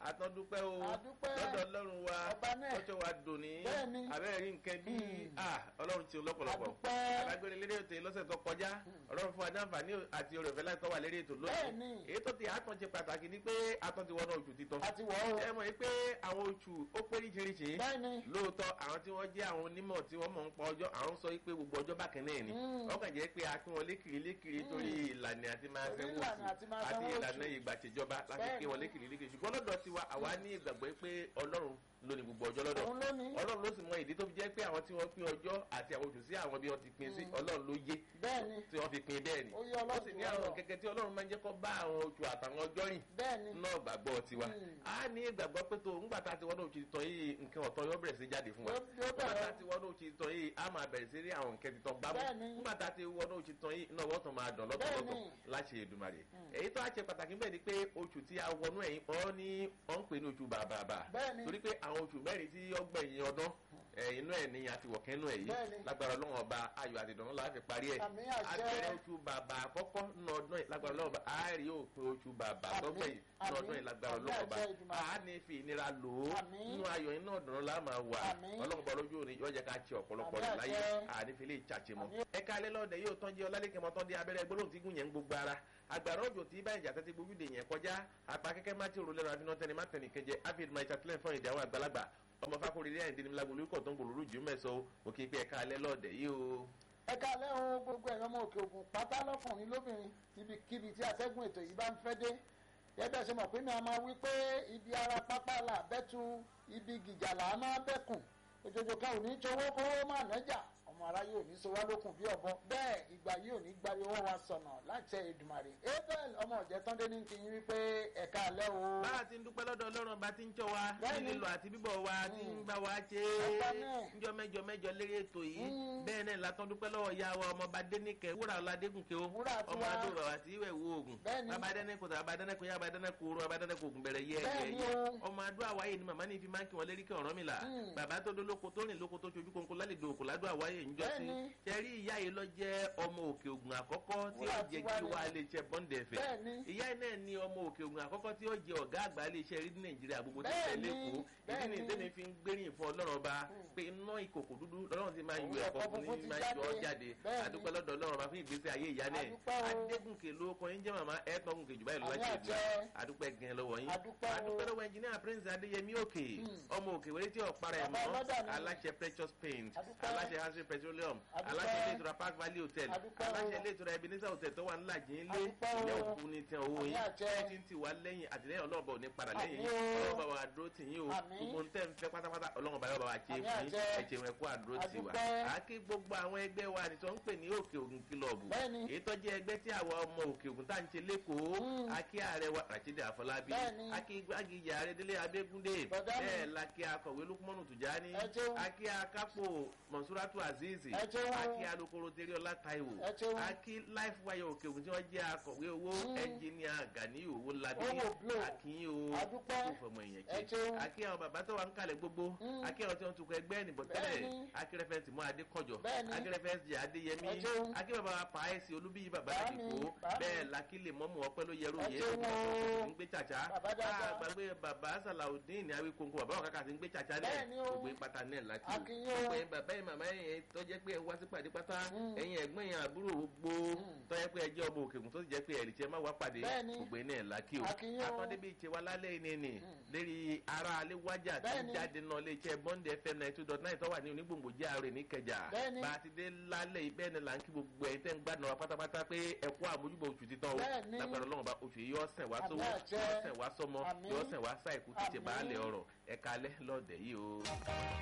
àtọ́dúpẹ́ o Àdúpẹ́. lọ́dọ̀ ọlọ́run wa Ọba náà. tọ́jọ́ wa dùn ní Bẹ́ẹ̀ni. abẹ́rẹ́ rí nǹkan bí ah, ọlọ́run ti lọ́pọ̀lọpọ̀ Àdúpẹ́. alágbèrè lédè ètò yìí lọ́sẹ̀ tó kọjá ọlọ́run fún adáǹfààní àti oore ọ̀fẹ́ láti tọ́ wà lédè ètò Bẹ́ẹ̀ni. lónìí èyí tó ti àtọ̀ ṣe pàtàkì ni pé àtọ̀ ti wọnú oṣù títọ́ àti wọ̀ ọ́. ẹ mọ̀ yìí pé àwọn oṣù ó pé ríṣiríṣi bẹ́ẹ̀ni. lóòótọ́ àwọn tí wọ́n jẹ́ àwọn onímọ̀ tí wọ́n mọ̀ ń pa ọjọ́ àwọn sọ pé gbogbo ọjọ́ bákan náà ni Mm. wọ́n kàn jẹ́ pé a pín wọn lékiri lékiri torí ìlànà àti máa Torí sanwó ìlànà oṣù àti máa àti sanwó ìlànà oṣù. ìgbà tìjọba láti Bẹ́ẹ̀ni. pín wọn lékiri lékiri ṣùgbọ́n lọ́dọ̀ tiwa àwa ní ìgbàgbọ́ pé ọlọ́run ló ní gbogbo ọjọ́ lọ́dọ̀ òun ló ní. ọlọ́run ló sì mọ ìdí tó fi jẹ́ pé àwọn tí wọ́n pín ọjọ́ àti àwọn oṣù sí àwọn bí wọ́n ti pín sí ọlọ́run ló yé bẹ́ẹ̀ni. tí wọ́n fi pín bẹ́ẹ̀ ni Ó yé Ọlọ́run ó sì ní jù wá àwọn lọ. kẹ̀kẹ́ tí ọlọ́run máa ń jẹ́ kó bá àwọn oṣù àtàwọn ọjọ́ rìn bẹ́ẹ̀ni. náà gbàgbọ́ tiwa Mm. a ní ìgbàgbọ́ pé tó ńgbà tá a ti wọ́n náà ti tọ́ yìí nǹkan ọ̀tọ̀ yóò bẹ̀rẹ̀ sí jáde fún wa Yóò- yóò ńgbà tá a bẹ̀rẹ̀. ti wọ́n náà ti tọ́ yìí a máa bẹ̀rẹ̀ sí rí àwọn nǹkan ti tọ́ gbámú Bẹ́ẹ̀ni. ńgbà tá a ti wọ́n náà ti tọ́ yìí náà wọ́n tún máa dàn lọ́tọ̀ọ̀tọ̀ Bẹ́ẹ̀ni. láti Èdùmàrè èyí tó a ṣe pàtàkì bẹ́ẹ̀ ni pé oṣù tí a wọnú ẹ̀yìn ọ́ ní ọ́ ń pè ní oṣù bàbàbà Bẹ́ẹ̀ni. torí pé àwọn oṣù mẹ́rin tí ọgbẹ̀yìn ọdún ẹ̀, inú ẹ̀ ní àtiwọ̀kẹ́ inú ẹ̀ yìí Bẹ́ẹ̀ni. lágbára Ọlọ́run ọba ayọ̀ àti ìdùnnú la fi parí ẹ̀ Àmín àṣẹ. abẹ́rẹ́ oṣù bàbà àkọ́kọ́ nínú ọdún yìí lágbára Ọlọ́run ọba a rí òpin oṣù bàbà Àmín. lọ́gbẹ̀yìn nínú ọdún yìí lágbára Àmín Ọlọ́run ọba àṣẹ Èdùmàrè. a ní fi ìnira lò ó Àmín. nínú ayọ̀ iná ọ̀dùnnú la máa wà Àmín. Ọlọ́run bọ̀ lójú òní yóò jẹ́ ká ṣe ọ̀pọ̀lọpọ̀ Àmín rẹ̀ láyé àṣẹ. àní fi lè ṣàṣe mọ́ Àmín. ẹ ká alẹ́ lọ́dẹ yóò tán jẹ́ ọlálẹ́kẹ̀ mọ́tán dé abẹ́rẹ́ gbólóhùn tí gùn yẹn ń gbogbo ara agbára òjò tí báyìí jà tẹ́tí gbójúde yẹn kọjá apá kẹ́kẹ́ má ti rò lẹ́nu àfihàn tẹni má tẹni kẹjẹ áfíìd máa ṣàtìlẹ́yìn fún ìdáwọ́ àgbàlagbà ọmọ fákòrè rí àyìndé nímúlágbó lórúkọ tó ń gbòòrò jù mẹ́sàn-án òkè pé ẹ̀ka alẹ́ lọ́dẹ yìí o. ẹ káalẹ́ o gbogbo ẹ̀yọ́ ọmọ òkè ògùn pátá lọ́kùnrin lóbìnrin ibikíbi tí atẹ́gùn ètò yìí bá ń fẹ́ dé yẹ́bẹ̀ ṣe mọ̀ pé mi a máa wí pé ibi ara pápá là bẹ́tu ibi gìjà là á máa bẹ́kùn òjòjò kan ò ní towó kówó má nẹ́jà ọmọ aráyé ò ní so wá lókun bí ọ̀bọ bẹ́ẹ̀ ìgbà yìí ò ní gbari owó wa sọ̀nà láti ẹ̀ Èdùmàrè abel ọmọ ọ̀jẹ̀ tán dé ní kí n wípé ẹ káalẹ́ o. báwa ti ń dúpẹ́ lọ́dọ̀ ọlọ́run bá ti ń tọ́ wa Bẹ́ẹ̀ni. ní lílọ àti bíbọ̀ wa ti ń bá wa ṣe Ọba é náà. njọ́ mẹ́jọ mẹ́jọ lérí ètò yìí Mm. bẹ́ẹ̀ náà látọ́ dúpẹ́ lọ́wọ́ ya wa ọmọ bá dénìkẹ́ wúrà ọ̀làdégùnkẹ́ o Wúrà tiwa. ọmọ adúrò àti ìwẹ̀ wo oògùn Bẹ́ẹ̀ni. bàbá dẹ́nẹ́kọ̀ tó bàbá dẹ́nẹ́kọ̀ yá bàbá dẹ́nẹ́kọ̀ oró bàbá dẹ́nẹ́kọ̀ oògùn bẹ̀rẹ̀ yẹ ẹ̀yẹ Bẹ́ẹ̀ni ẹ̀yẹ o. ọmọ adó àwáyé ni màmá ní fi máa ń kí wọn lérí kí ọ̀rọ̀ mi là Mm. bàbá tó dó lóko tó rìn lóko tó ṣojú kónkó lálejò òkú ládó àwáyé ń jọ sí Bẹ́ẹ̀ni. ṣẹ́rí ìyá yìí lọ jẹ́ ọmọ òkè ògùn àkọ́kọ́ tí ó Wúrà jẹ́ tiwa kí ni. wá lè ṣe bọ́ǹdẹ̀ fẹ́ Bẹ́ẹ̀ni. ìyá yìí náà ni ọmọ òkè ògùn àkọ́kọ́ tí ó jẹ ọ̀gá àgbà ilé iṣẹ́ rí ní nàìjíríà gbogbo tí ó Bẹ́ẹ̀ni, tẹ̀lé kó ìdí bẹ́ẹ̀ni. ni tẹ́mi fi ń gbéyìn fún ọlọ́run ọba pé iná ìkòkò dúdú lọ́rùn ti máa ń yọ Òun ẹ̀kọ́ ẹ̀kọ́ fún funfun ní ti máa ń yọ ọ́ jáde. jáde Bẹ́ẹ̀ni. adúpẹ́ lọ́dọ̀ ọlọ́run ọba fún ìgbésí ayé ìyá náà Adúpẹ́ o. adégúnkè ló kọ́ yín jẹ́ màmá ẹ̀ẹ́dọ́gùnkè jù báyìí ló Àmì láti àjẹ́. ìgbà adúpẹ́ gan lọ́wọ́ yín Adúpẹ́ o. adúpẹ́ lọ́wọ́ ẹnjìníà prince adéyẹmí òkè ọmọ òkè wẹ́rẹ́ tí ọ̀pára ẹ̀ Bàbá mọ́ ọlọ́dà ni. aláṣẹ precious paint Adúpẹ́. aláṣẹ hansi petroleum Adúpẹ́. aláṣẹ ilé ìtura park valley hotel Adúpẹ́ o. aláṣẹ ilé ìtura ebenezer hotel tó wà ńlá jìn lé Adúpẹ́ o. ìyá òkú ní tiẹ̀ owó Àmì yín àjẹ́. ẹ ti ń tì wá lẹ́yìn àtìlẹ́yìn ọlọ́ọ̀bà ò ní padà lẹ́yìn Àmì o. ọlọ́ọ̀bà wa dúró tì yín o Àmì. gbogbo ntẹ́ ń fẹ́ pátápátá ọlọ́ọ̀bà yóò bá wa ṣe Àmì fún yín àjẹ́. ẹ̀jẹ̀ wọn kó àdúró tì wá Adúpẹ́. àáké gbogbo àwọn ẹgbẹ́ wa ni tó ń pè ní òkè ògùn kílọ̀bù Bẹ́ẹ̀ni. èyí tó jẹ́ ẹgbẹ́ tí àwọn ọmọ òkè ògùn tá à ń ṣe lẹ́kọ̀ọ́ Mm. akí ààrẹ wa rachidi àfọlábí Bẹ́ẹ̀ni. akí gbágìjà àrẹdẹlẹ abẹgúndé Bọ̀dá mi. bẹ́ẹ̀ la kí akọ̀wé lukumanu tùjání Ẹ ṣeun. akí akápò mọ̀súrátù azizi Ẹ ṣeun. akí alukoro teriola taiwo Ẹ ṣeun. akí life wire òkè ògùn tí wọ́n jẹ́ akọ̀wé owó ẹnjìníà gani owó labí Owó blow. akínyìn o Adúpẹ́. kó fọmọ èèyàn Ẹ jẹ ṣeun. akí àwọn bàbá tó wà ń kalẹ̀ gbogbo Mm. akí àwọn tí wọ́n tukọ̀ ẹgbẹ́ ẹnìbọ̀ tẹ́lẹ̀ Bẹ́ẹ̀ni. akí rẹfẹ̀ntì mọ́ adékọ̀jọ Bẹ́ẹ̀ni. akí rẹfẹ̀ntì adéyẹmí Ẹ ṣeun. akí bàbá wa pààyèsí olúbíyí bàbá Bàámi, àdìgbò bàámi. bẹ́ẹ̀ lakí lè mọ́mú ọpẹ́ ló yẹrù Ẹ yẹ ṣeun o. ń gbé tsatsa Bàbá dáadáa. àgbàgbé bàbá sàlàudeen ní awí kónkó bàbá wọn kàkà sí ń gbé tsatsa náà Bẹ́ẹ̀ni o. gbogbo pátá náà láti o Akínyìn o. gbogbo yẹn bàbá yẹn màmá yẹn tó jẹ́ pé ẹ wá sí pàdé pátá ẹ̀yin ẹ̀gbọ́n yẹn àbúrò gbogbo tó jẹ́ pé ẹ jẹ́ ọmọ òkèkùn tó sì jẹ́ pé ẹ̀rì tí ẹ má wá pàdé Bẹ́ẹ̀ni. gbogbo yẹn náà lákì o Akínyìn o. atọ́débí ìṣe wa lálẹ́ yìí ni lérí ara alẹ́ wájà tí ń Bẹ́ẹ̀ni. jáde náà lè ṣe bọ́ndẹ̀ fm ninety two dot nine tó wà ní onígbòǹgbò járe ní kẹjà Bẹ́ẹ̀ni. bá a ti dé lálẹ́ yìí bẹ́ẹ̀ ni là ń kí gbogbo ẹ̀ tẹ́ ń gbádùn wa pátápátá pé ẹ kú àmójúbò oṣù títàn o Bẹ́ẹ̀ni. lágbára ọlọ́run bá oṣù yìí yọ sẹ̀ wá Àmì sówó àjẹ́. yọ sẹ̀ wá sọmọ Àmín. yọ sẹ̀ wá sáìkú títí Àmín. baálé ọ̀rọ̀ ẹ̀ka alẹ́ lọ́ọ̀dẹ̀ yìí o.